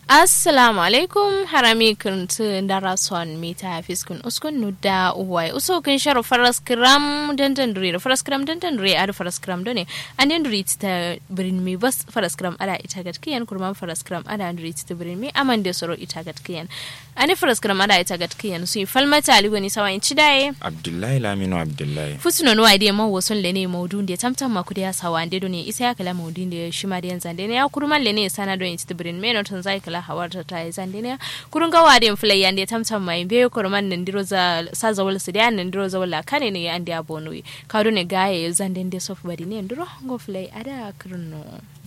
assalamu alaikum harami kuntu ndara son mita fiskun uskun nuda uwai uso kun sharo faras kram dandan dure faras kram dandan dure ar faras kram done anen dure ta birin mi bas faras kram ada ita gatkiyan kurman faras kram ada dure ta birin mi aman da soro ita gatkiyan ani faras kram ada ita gatkiyan su falmata ali wani sawa in cidaye abdullahi laminu abdullahi fusuno no idea ma wason lene maudun da tamtam ma kudi ya sawa ande done isa ya kala maudun da shi ma da yan zande ne ya kurman lene sana don ita birin me no ton zai kala hawar ta ta zande ne kurun ga wade fulai yande tamtam mai be kurman nan diro za sa zawal su da nan diro zawal kane ne ande abonu ka do ne gaye zande de sof bari ne ndiro go fulai ada kurno